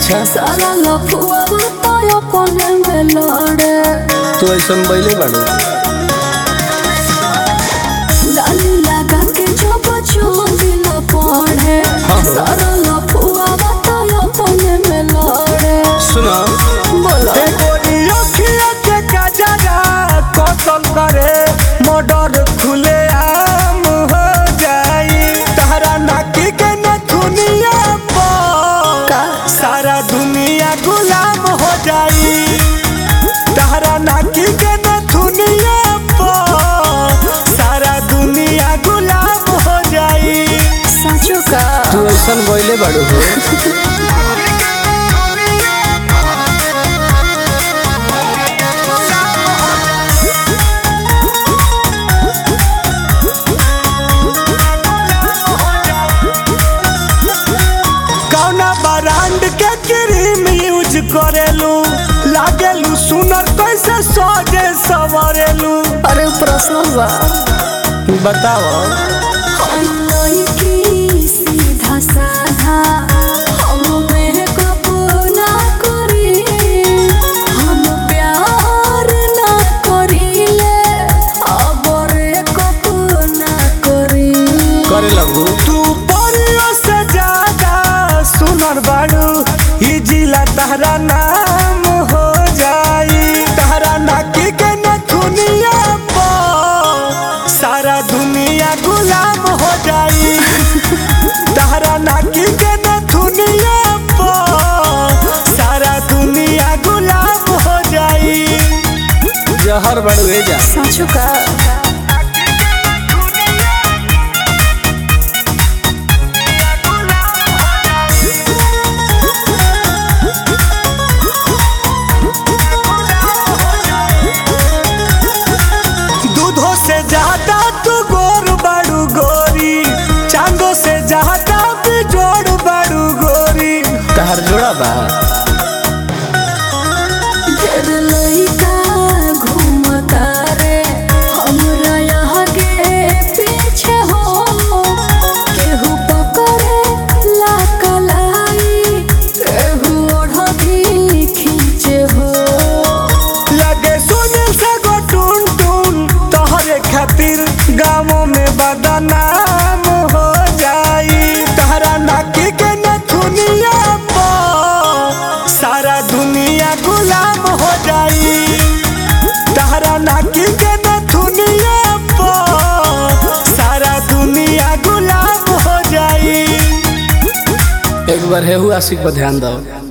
अच्छा सारा लफुआ तो अपने में लड़े तू ऐसा बैले बाड़ू डाली लगा के जो बचो दिल पड़े हाँ। सारा लफुआ तो अपने में लड़े सुना बोलो करे मर्डर खुले आम हो जाई तहरा नाकी के नथुनिया पर का सारा दुनिया गुलाम हो जाई तहरा नाकी के नथुनिया पर सारा दुनिया गुलाम हो जाई सचो का तू ऐसा बैले बाड़ू हो कौना ब्रांड के क्रीम यूज करेलू लागेलू सुनर कैसे सोजे सवरेलू अरे प्रश्न बा बताओ हम की सीधा साधा हम में कबो ना करी हम प्यार ना करीले अबरे कबो ना करी करे लगू तू परियों से ज्यादा सुनर बाड़ू ई जिला तहरा नाम हो जाई तहरा नाकी के नथुनिया पर सारा दुनिया गुलाम हो जाई तहरा नाकी के नथुनिया पर सारा दुनिया गुलाम हो जाई जहर बाड़ू ए जा सचो का दूधों से ज्यादा तू गोर बड़ू गोरी चांदो से ज्यादा भी जोड़ बड़ू गोरी तहर जोड़ा बा ढेर लइका घूमता रे हमरा यहाँ के पीछे हो केहू पकड़े ला कलाई केहू ओढ़ी खींचे हो लगे सुन से गो टून टून तोहरे खातिर गाँवों में बदनाम हो जाई तहरा नाकी के नथुनिया पर सारा दुनिया गुलाम हो जाई तहरा नाकी के नथुनिया पर सारा दुनिया गुलाम हो जाई एक बार हेहू आशिक पर ध्यान दो